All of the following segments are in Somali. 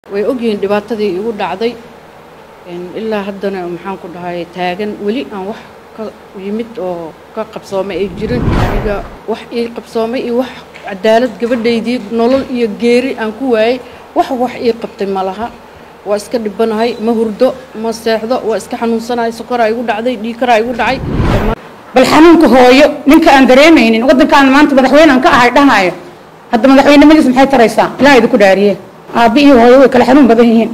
way ogyihiin dhibaatadii igu dhacday ilaa haddana maxaan ku dhahay taagan weli aan wax ka yimid oo ka qabsoomay ay jirin aniga wax ii qabsoomay iyo wax cadaalad gabadhaydii nolol iyo geeri aan ku waayey wax wax ii qabtay ma laha waa iska dhibanahay ma hurdo ma seexdo waa iska xanuunsanahay sokoraa igu dhacday dhiikaraa igu dhacay bal xanuunka hooyo ninka aan dareemaynin waddankaan maanta madaxweyne aan ka ahay dhanayo hadda madaxweynimadiis maxay taraysaa ilaa idinku dhaariye aabbi iyo hooyo way kala xanuun badan yihiin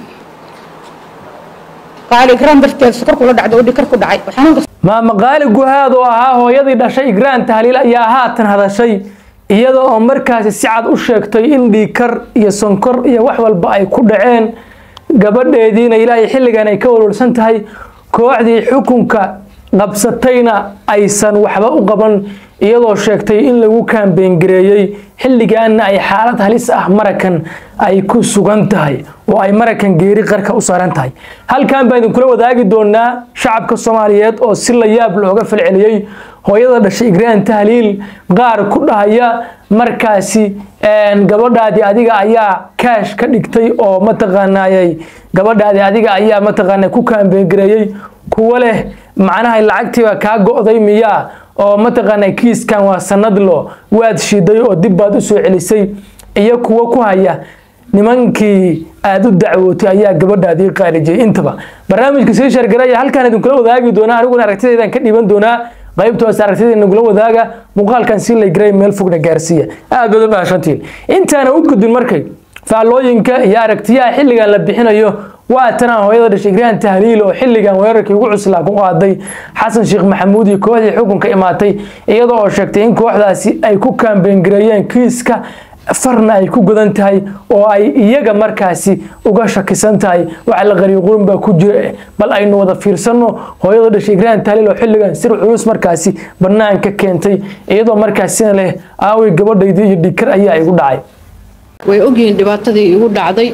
qaali garan darteed sokor kula dhacdo oo dhikar ku dhacay xanuunka maama qaali guhaad oo ahaa hooyadii dhashay igraan tahliil ayaa haatan hadashay iyada oo markaasi si cad u sheegtay in dhiikar iyo sonkor iyo wax walba ay ku dhaceen gabadheediina ilaahay xilligan ay ka walwalsan tahay kooxdii xukunka qabsatayna aysan waxba u qaban iyadoo sheegtay in lagu kaambeyngareeyey xilligaana ay xaalad halis ah marakan ay ku sugan tahay oo ay marakan geeri qarka u saaran tahay halkan baan idinkula wadaagi doonaa shacabka soomaaliyeed oo si la yaab looga falceliyey hooyada dhashay igraan tahliil qaar ku dhahaya markaasi gabadhaadii adiga ayaa kaash ka dhigtay oo mataqaanayay gabadhaadii adiga ayaa mataqaana ku kaambeyngareeyey kuwa leh macnaha lacagtiiba kaa go'day miyaa oo mataqaana kiiskan waa sanadlo waad shiday oo dib baad u soo celisay iyo kuwo ku haya nimankii aada u dacwootay ayaa gabadhaadii qaarijiyay intaba barnaamijka sii shargaraya halkaan idinkula wadaagi doonaa aniguna aragtidaydan ka dhiiban doonaa qaybtoos aragtida nagula wadaaga muuqaalkan si laygaray meel fogna gaarsiiya aad baad u mahadsantiin intaana u gudbin markay faallooyinka iyo aragtiyaha xilligan la bixinayo waa tanaa hooyada dhashay igraan tahliil oo xilligan weerarkii ugu cuslaa ku qaaday xasan sheekh maxamuud iyo kooxdii xukunka imaatay iyadoo oo sheegtay in kooxdaasi ay ku kaambeyngareeyeen kiiska farna ay ku gudan tahay oo ay iyaga markaasi uga shakisan tahay waxa la qariyo qurun baa ku jira bal aynu wada fiirsano hooyada dhashay igraan tahliil oo xilligan sir culus markaasi banaanka keentay iyadoo markaasina leh aaway gabadhaydii iyo dhikar ayaa igu dhacay way ogyihiin dhibaatadii igu dhacday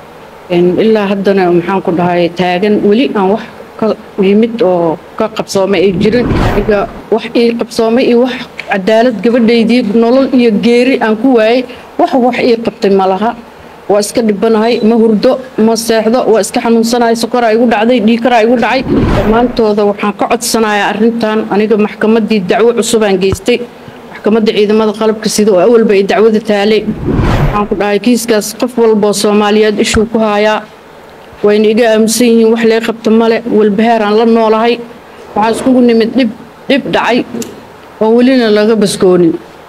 ilaa haddana maxaan ku dhahay taagan weli aan wax ka yimid oo ka qabsoomay ay jirin aniga wax ii qabsoomay iyo wax cadaalad gabadhaydii nolol iyo geeri aan ku waayey wax wax ii qabtay ma laha waa iska dhibanahay ma hurdo ma seexdo waa iska xanuunsanahay sokoraa igu dhacday dhiikaraa igu dhacay dhammaantooda waxaan ka codsanayaa arrintan aniga maxkamaddii dacwo cusubaan geystay maxkamadda ciidamada qalabka sida oo awalba ay dacwada taalay waxaan ku dhahay kiiskaas qof walboo soomaaliyeed ishuu ku haayaa wayna iga aaminsan yihiin wax lee qabta male walbahaaraan la noolahay waxaa iskugu nimid dhib dhib dhacay oo welina laga baskoonin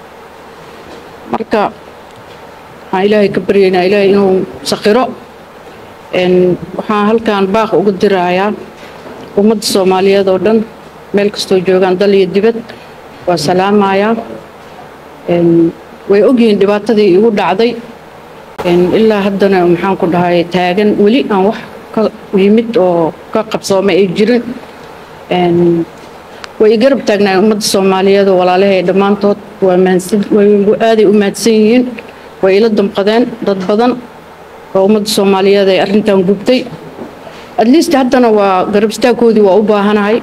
marka waxaan ilaahay ka baryaynaa ilaahay inuu saqiro waxaan halkan baaq uga dirayaa ummadda soomaaliyeed oo dhan meel kastoo joogaan dal iyo dibad waa salaamayaa way ogyihiin dhibaatadii igu dhacday ilaa haddana maxaan ku dhahay taagan weli aan wax ka yimid oo ka qabsoomay ay jirin way i garab taagnaay ummadda soomaaliyeed oo walaalahay dhammaantood waa aaday u mahadsan yihiin way ila damqadeen dad badan oo ummadda soomaaliyeed ay arrintan gubtay atleast haddana waa garab istaagkoodii waa u baahanahay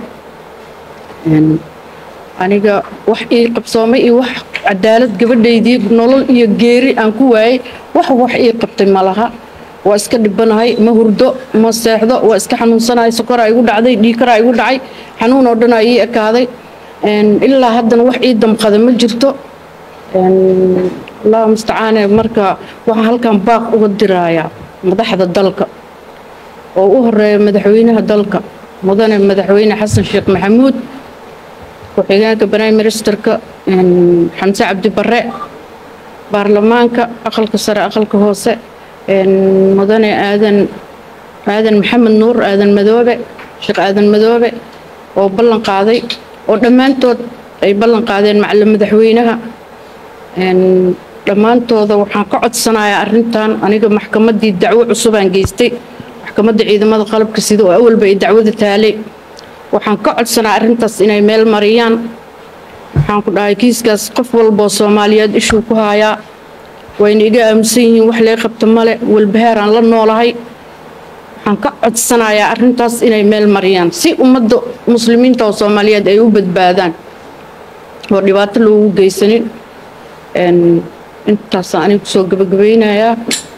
aniga wax ii qabsoomay iyo wax cadaalad gabadhaydii nolol iyo geeri aan ku waayey wax wax ii qabtay ma laha waa iska dhibanahay ma hurdo ma seexdo waa iska xanuunsanahay sokoraa igu dhacday dhiikaraa igu dhacay xanuun oo dhan aa ii ekaaday ilaa haddana wax ii damqada ma jirto allahu mustacaane marka waxaan halkan baaq uga dirayaa madaxda dalka oo u horeeya madaxweynaha dalka mudane madaxweyne xasan sheekh maxamuud ku-xigeenka prime ministerka xamse cabdi bare baarlamaanka aqalka sare aqalka hoose mudane aadan aadan maxamed nuur aadan madoobe sheekh aadan madoobe oo ballan qaaday oo dhammaantood ay ballan qaadeen macalin madaxweynaha dhammaantooda waxaan ka codsanayaa arrintan aniga maxkamaddii dacwo cusubaan geystay maxkamadda ciidamada qalabka sida oo awalba ay dacwada taalay waxaan ka codsanaa arrintaas inay meel mariyaan waxaan ku dhahay kiiskaas qof walboo soomaaliyeed ishuu ku haayaa wayna iga aaminsan yihiin wax lee qabta male walbahaaraan la noolahay waxaan ka codsanayaa arrintaas inay meel mariyaan si ummadda muslimiinta oo soomaaliyeed ay u badbaadaan oo dhibaato loogu geysanin intaasaan aniga kusoo gabagabaynayaa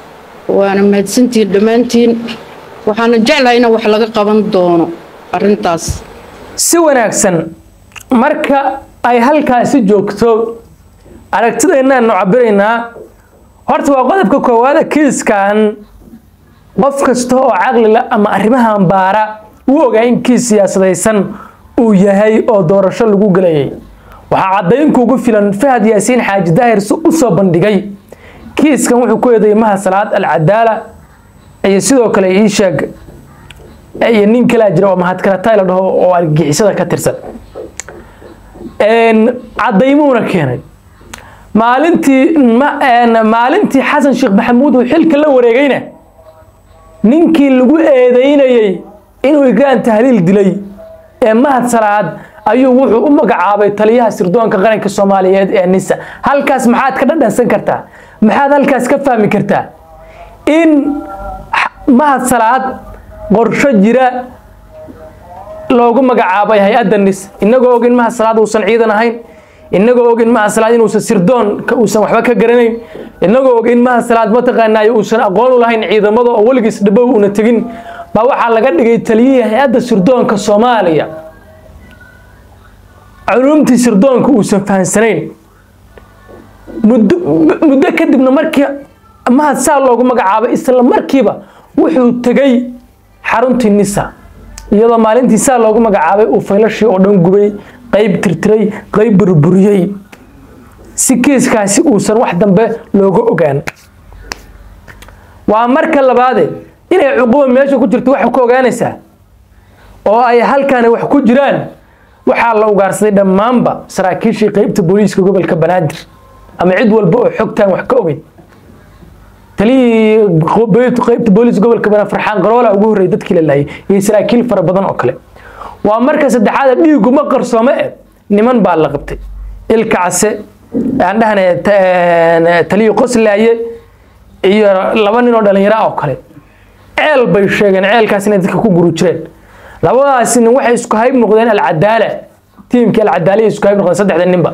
waana mahadsantihiin dhammaantiin waxaana jeclahay in wax laga qaban doono arrintaas si wanaagsan marka ay halkaasi joogto aragtideennaan nu cabiraynaa horta waa qodobka koowaada kiiskan qof kasta oo caqlila ama arrimahan baara uu ogaa in kiis siyaasadaysan uu yahay oo doorasho lagu gelayay waxaa caddaynkuugu filan fahad yaasiin xaaji daahir si u soo bandhigay kiiskan wuxuu ku eedeeyay maha salaad alcadaala iyo sidoo kale ii sheeg iyo nin kalaa jira oo mahadkaratay la dhaho oo argagixisada ka tirsan caddaymuuna keenay maalintii maalintii xasan sheekh maxamuud uu xilka la wareegayna ninkii lagu eedeynayey inuu igraan tahliil dilay ee mahad salaad ayuu wuxuu u magacaabay taliyaha sirdoonka qaranka soomaaliyeed ee nisa halkaas maxaad ka dhadhansan kartaa maxaad halkaas ka fahmi kartaa in mahad salaad qorsho jira loogu magacaabay hay-adda nis inagoo og in mahad salaad uusan ciidan ahayn inagoo og in mahad salaad inuusan sirdoonka uusan waxba ka garanayn inagoo og in mahad salaad mataqaanaayo uusan aqoon u lahayn ciidamada oo weligiis dhabow una tegin baa waxaa laga dhigay taliyihii hay-adda sirdoonka soomaaliya culumtii sirdoonka uusan fahansanayn muddo muddo kadibna markii mahad saa loogu magacaabay isla markiiba wuxuu tegay xaruntii nisa iyadoo maalintii saa loogu magacaabay uu faylashii oo dhan gubay qayb tirtiray qayb burburiyey si kiiskaasi uusan wax dambe looga ogaan waa marka labaade inay cuquba meesha ku jirto waxay ku ogaanaysaa oo ay halkaani wax ku jiraan waxaa la ugaarsaday dhammaanba saraakiishii qeybta booliiska gobolka banaadir ama cid walba oo xogtaan wax ka ogeyn taliyii qeybta booliiska gobolka banaadir farxaan qaroola ugu horreeyay dadkii la laayay iyo saraakiil fara badan oo kale waa marka saddexaad dhiiguma qarsoome e niman baa la qabtay ilka case aan dhahnay taliyii qoslaaye iyo laba nin oo dhalinyaro ah oo kale ceel bay sheegeen ceelkaas inay dadka ku guru jireen labadaasi nin waxay isku hayb noqdeen alcadaala tiimkii alcadaaliya isku hayb noqdeen saddexda ninba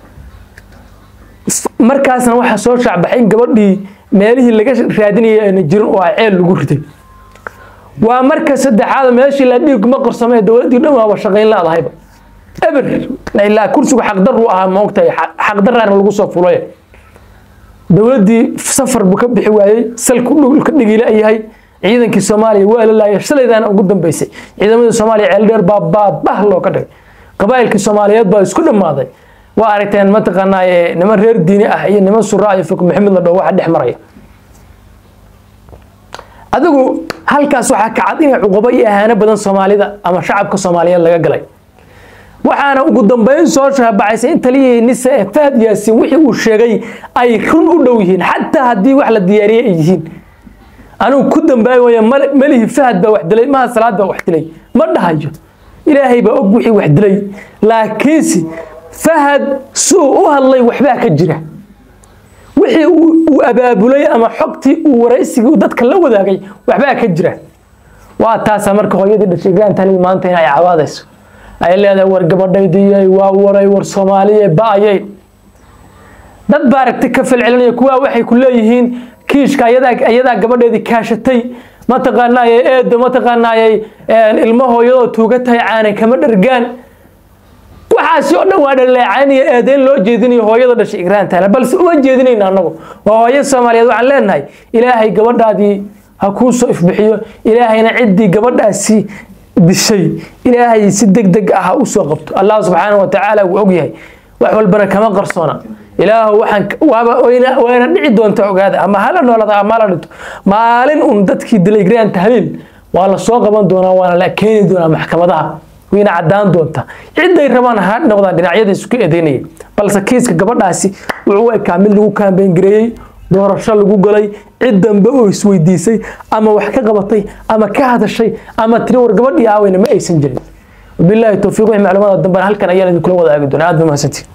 markaasna waxaa soo shaacbaxay in gabadhii meelihii laga raadinayay ayna jirin oo ah ceel lagu riday waa marka saddexaad meeshii la dhiiguma qarsamo ee dowladdii dhan waaba shaqayn laadahayba eber ilaa kursigu xaqdarru ahaa moogtahay xaqdaraana lagu soo fulay dowladdii safar buu ka bixi waayey salku dhulka dhigila yahay ciidankii soomaaliya waa la laayay shalaydaana ugu dambeysay ciidamadii soomaaliya ceeldheer baa baabah looga dhigay qabaa'ilkii soomaaliyeed baa isku dhammaaday waa aragteen mataqaanaaye niman reer diini ah iyo niman suraa iyo fog maxamed la dhaho waxa dhex maraya adigu halkaas waxaa ka cad inay cuqubo iyo ahaano badan soomaalida ama shacabka soomaaliyeed laga galay waxaana ugu dambeyn soo shaabacaysay in taliyihii nisa ee fahad yaasin wixii uu sheegay ay run u dhow yihiin xataa haddii wax la diyaariyey ay yihiin anigu ku dambaabi waya melihi fahad baa wax dilay maha salaad baa wax dilay ma dhahayo ilaahay baa og wixii wax dilay laakiinse fahad suu u hadlay waxbaa ka jira wixii uu abaabulay ama xogtii uu waraysigii dadka la wadaagay waxbaa ka jira waa taasaa marka hooyadii dhashay igraan talii maanta in ay cawaadayso ay leedahay war gabadhaydiyay waa waray war soomaaliya ba-ayay dad baa aragti ka falcelinaya kuwaa waxay ku leeyihiin kiishka ayadaa gabadheedii kaashatay mataqaanaaye eedo mataqaanaaye ilmo hooyadoo tuuga tahay caanay kama dhargaan waxaasi oo dhan waa dhaleecaynaya eedeyn loo jeedinayo hooyada dhashay igraan taala balse uma jeedinayna annagu waa hooyo soomaaliyeed waxaan leenahay ilaahay gabadhaadii ha kuu soo ifbixiyo ilaahayna ciddii gabadhaasi dishay ilaahay si deg deg ah ha u soo qabto allah subxaanahu wa tacaala wuu ogyahay wax walbana kama qarsoona ilaahu waxaan waaba wayna dhici doonta ogaada ama hala noolada ama hala dhinto maalin un dadkii dilay igraan tahliil waa la soo qaban doonaa waana la keeni doonaa maxkamadaha wayna caddaan doontaa ciday rabaan ha noqdaan dhinacyada isku eedeynaya balse kiiska gabadhaasi wuxuu ekaa mid lagu kaambeyn gareeyey doorasho lagu galay cid dambe oo isweydiisay ama wax ka qabatay ama ka hadashay ama tiri war gabadhii aaweyna ma aysan jirin wabilaahi towfiiq wixii macluumaada dambena halkan ayaan idinkula wadaagi doonaa aad ba mahadsantiin